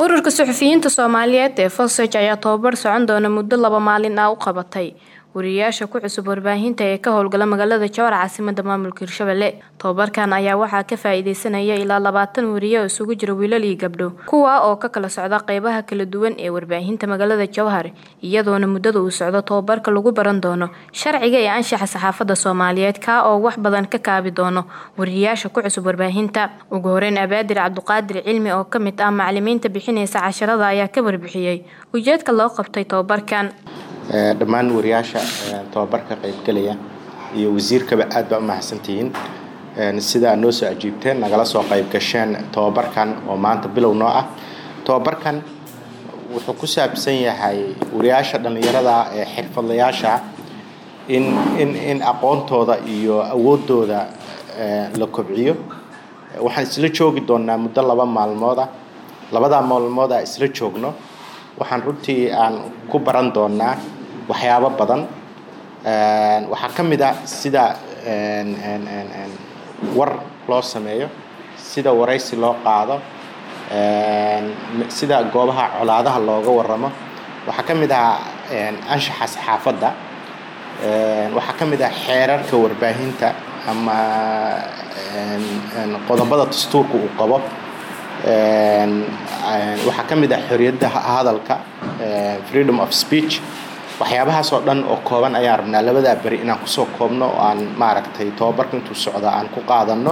ururka suxufiyiinta soomaaliyeed ee fosaj ayaa tababar socon doona muddo laba maalin ah u qabatay wariyayaasha ku cusub warbaahinta ee ka howlgala magaalada jowhar caasimada maamulka hirshabelle tobabarkan ayaa waxaa ka faa-iideysanaya ilaa labaatan wariye oo isugu jira wiilal iyo gabdho kuwa oo ka kala socda qeybaha kala duwan ee warbaahinta magaalada jowhar iyadoona muddada uu socdo tobabarka lagu baran doono sharciga ee anshaxa saxaafadda soomaaliyeed kaa oo wax badan ka kaabi doono wariyayaasha ku cusub warbaahinta ugu horeyn abaadir cabdiqaadir cilmi oo kamid ah macalimiinta bixinaysa casharada ayaa ka warbixiyey ujeedka loo qabtay tobabarkan dhammaan wariyaasha tobabarka qaybgelaya iyo wasiirkaba aad baa u mahadsantihiin sida aad noo soo ajiibteen nagala soo qayb gasheen tobabarkan oo maanta bilow noo ah tobabarkan wuxuu ku saabsan yahay wariyaasha dhallinyarada ee xirfadlayaasha in in in aqoontooda iyo awoodooda la kobciyo waxaan isla joogi doonaa muddo laba maalmood ah labadaa maalmood a isla joogno waxaan runtii aan ku baran doonaa waxyaabo badan waxaa ka mid a sida war loo sameeyo sida waraysi loo qaado sida goobaha colaadaha looga waramo waxaa ka mid ah anshaxa saxaafadda waxaa ka mid ah xeerarka warbaahinta ama qodobada dastuurka uu qabo waxaa ka mid ah xoriyadda hadalka freedom of speech waxyaabahaas oo dhan oo kooban ayaan rabnaa labadaa beri inaan kusoo koobno oo aan maaragtay tobabarka intuu socda aan ku qaadano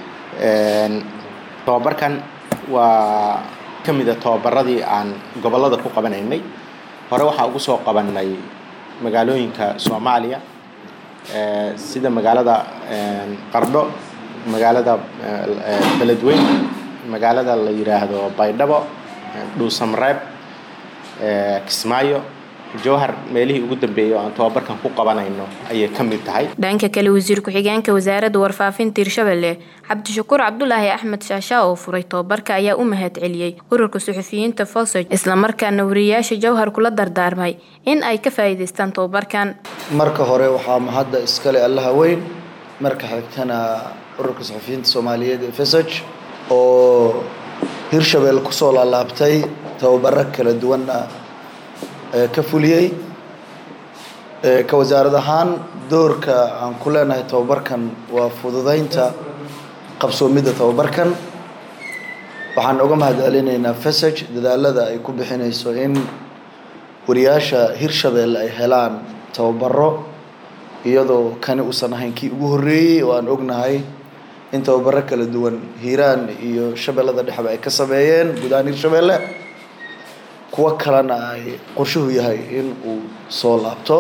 tobabarkan waa ka mid a tobabaradii aan gobollada ku qabanaynay hore waxaa ugu soo qabanay magaalooyinka soomaaliya sida magaalada qardho magaalada beledweyn magaalada la yidhaahdo baydhabo dhuusamreeb kismaayo jowhar meelihii ugu dambeeyay oo aan tobabarkan ku qabanayno ayay ka mid tahay dhanka kale wasiir ku-xigeenka wasaaradda warfaafinta hirshabelle cabdishakuur cabdulaahi axmed shaashaa oo furay tobabarka ayaa u mahad celiyey ururka suxufiyiinta fosaj islamarkaana wariyayaasha jowhar kula dardaarmay in ay ka faa'iidaystaan tobabarkan marka hore waxaa mahadda iskale allaha weyn marka xigtana ururka suxufiyiinta soomaaliyeed ee fesaj oo hirshabelle kusoo laalaabtay tababaro kala duwanna ka fuliyey ka wasaarad ahaan doorka aan ku leenahay tababarkan waa fududeynta qabsoomidda tababarkan waxaan uga mahad celinaynaa fesage dadaalada ay ku bixinayso in wariyaasha hirshabelle ay helaan tababaro iyadoo kani uusan ahayn kii ugu horreeyey oo aan ognahay in tababaro kala duwan hiiraan iyo shabeellada dhexba ay ka sameeyeen guud ahaan hirshabelle kuwo kalena ay qorshuhu yahay in uu soo laabto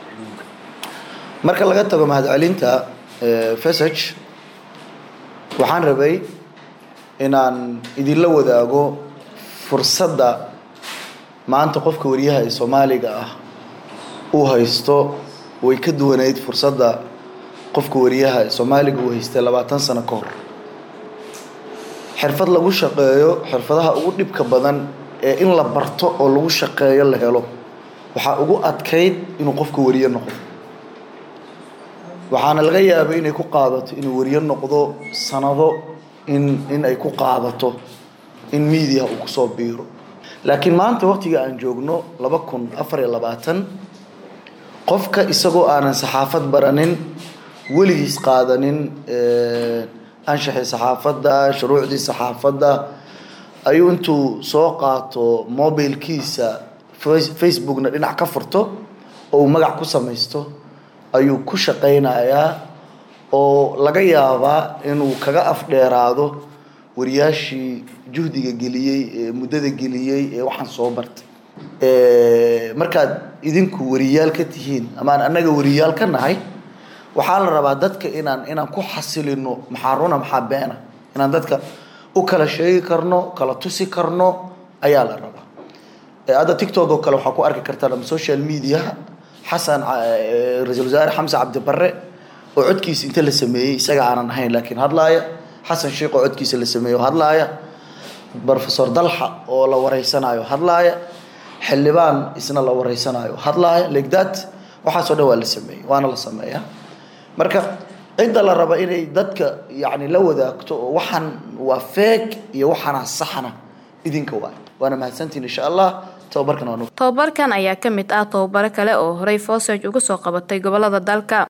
marka laga tago mahadcelinta fesage waxaan rabay inaan idinla wadaago fursadda maanta qofka wariyaha ee soomaaliga ah uu haysto way ka duwanayd fursadda qofka wariyaha ee soomaaliga uu haystay labaatan sano ka hor xirfad lagu shaqeeyo xirfadaha ugu dhibka badan ee in la barto oo lagu shaqeeyo la helo waxaa ugu adkayd inuu qofku wariye noqdo waxaana laga yaabay inay ku qaadato inuu wariye noqdo sanado in in ay ku qaadato in media uu kusoo biiro laakiin maanta waqtiga aan joogno laba kun afar iyo labaatan qofka isagoo aanan saxaafad baranin weligiis qaadanin anshaxii saxaafadda shuruucdii saxaafadda ayuu intuu soo qaato mobilkiisa facebookna dhinac ka furto oo uu magac ku samaysto ayuu ku shaqaynayaa oo laga yaabaa inuu kaga afdheeraado wariyaashii juhdiga geliyey ee muddada geliyey ee waxaan soo bartay markaad idinku wariyaal ka tihiin ama aan annaga wariyaal ka nahay waxaa la rabaa dadka inaan inaan ku xasilino maxaa runa maxaa beena inaan dadka u kala sheegi karno kala tusi karno ayaa la rabaa hadda tictok oo kale waxaa ku arki kartaan ama social media xasan ra-iisul wasaare xamse cabdibare oo codkiisa inta la sameeyey isaga aanan ahayn laakiin hadlaaya xasan sheikh oo codkiisa la sameeyo hadlaaya professor dalxa oo la wareysanayo hadlaaya xildhibaan isna la wareysanayo hadlaaya legdat waxaasoo dhan waa la sameeyey waana la sameeyaa marka cidda la raba inay dadka yani la wadaagto oo waxaan waa feeg iyo waxaana saxna idinka waay waana mahadsantihin insha allah tababarkan waa tobabarkan ayaa ka mid ah tababaro kale oo horey foosaj uga soo qabatay gobolada dalka